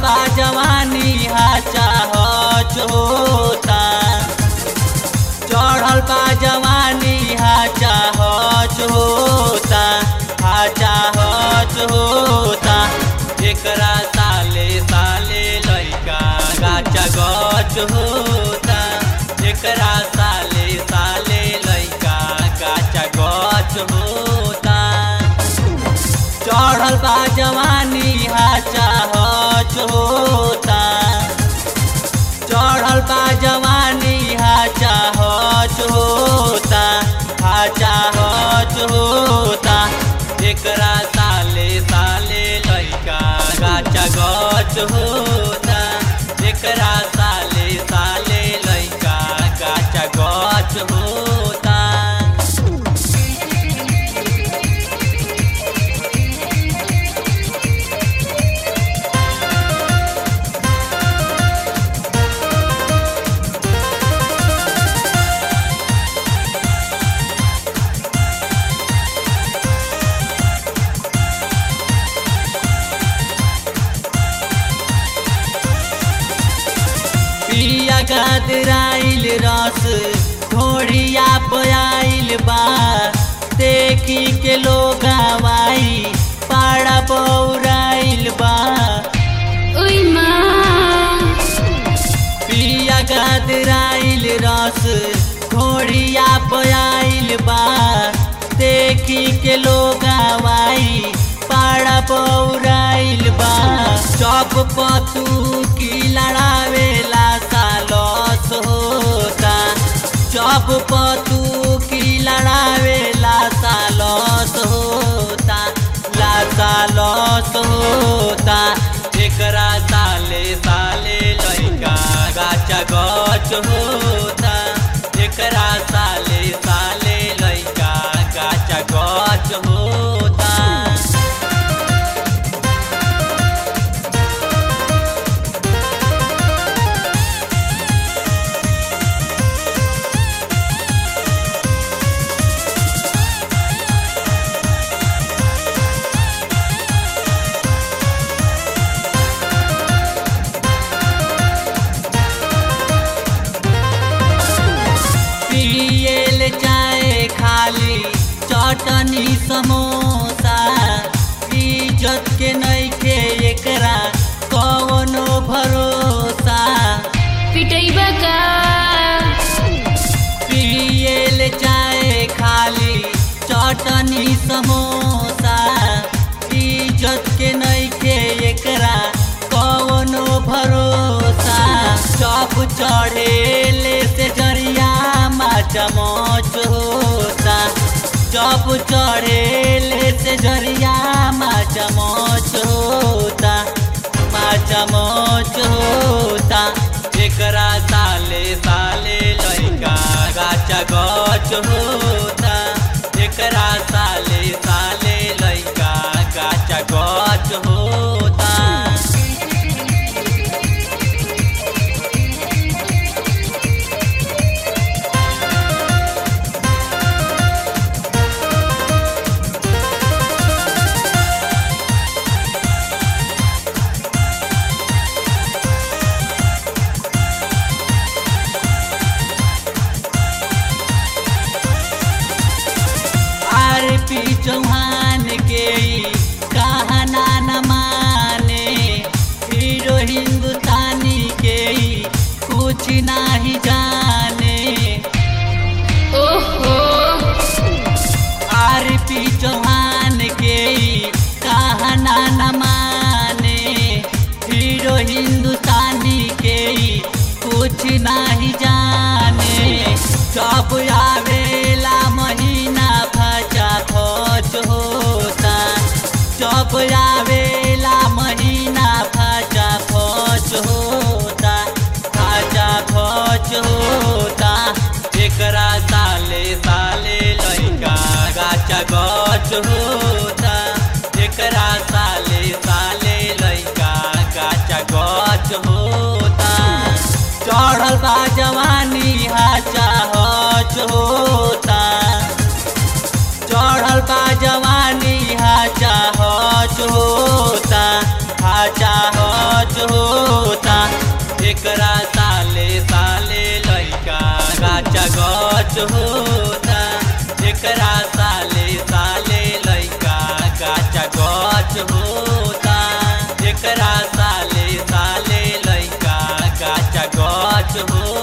बा जवानी हाचा हच होता चढ़ल बा जवानी हाचा हच होता हाचा हच होता एकरा साले साले लैका गाचा गच होता एकरा साले साले लैका गाचा गच होता चढ़ल बा जवानी हाचा हच होता चढ़ल बा जवानी हाचा हच होता हाचा हच होता एकरा साले साले लैका गाचा गच होता एकरा साले साले लैका गाचा गच होता पिया गदराइल रस घोड़िया पयाइल बा देखी के लोग आवाई पाड़ा पौराइल बा ओइ माँ पिया गदराइल रस घोड़िया पयाइल बा देखी के लोग आवाई पाड़ा पौराइल बा चौप पतू की लड़ावेला सालस होता चौप पतू की लड़ावेला सालस होता ला सालस होता एकरा साले साले लैका गाचा गच होता एकरा साले साले लैका गाचा गच होता पियल जाए खाली चटनी समोसा इज्जत के नइखे एकरा कवनो भरोसा पिटैबा का पियल जाए खाली चटनी समोसा इज्जत के नइखे एकरा कवनो भरोसा चौप चढ़ेले से जरिया माचा मोच होता चौप चढ़ेले से जरिया माचा मोच होता माचा मोच होता एकरा साले साले लैका गाचा गच होता एकरा साले साले लैका गाचा गच होता आर पी चौहान के ई कहना न माने हीरो हिंदुस्तानी के ई कुछ नहीं जाने ओहो आर पी चौहान के ई कहना न माने हीरो हिंदुस्तानी के ई कुछ नहीं जाने सब आवेला महीना फचा खच होता सब आवेला महीना फचा खच होता फचा खच होता एकरा साले साले लैका गाचा गच होता एकरा साले साले लैका गाचा गच होता चढ़ल बा जवानी हाचा हच होता चढ़ल बा जवानी हाचा हच होता गच होता एकरा साले साले लैका गाचा गच होता एकरा साले साले लैका गाचा गच होता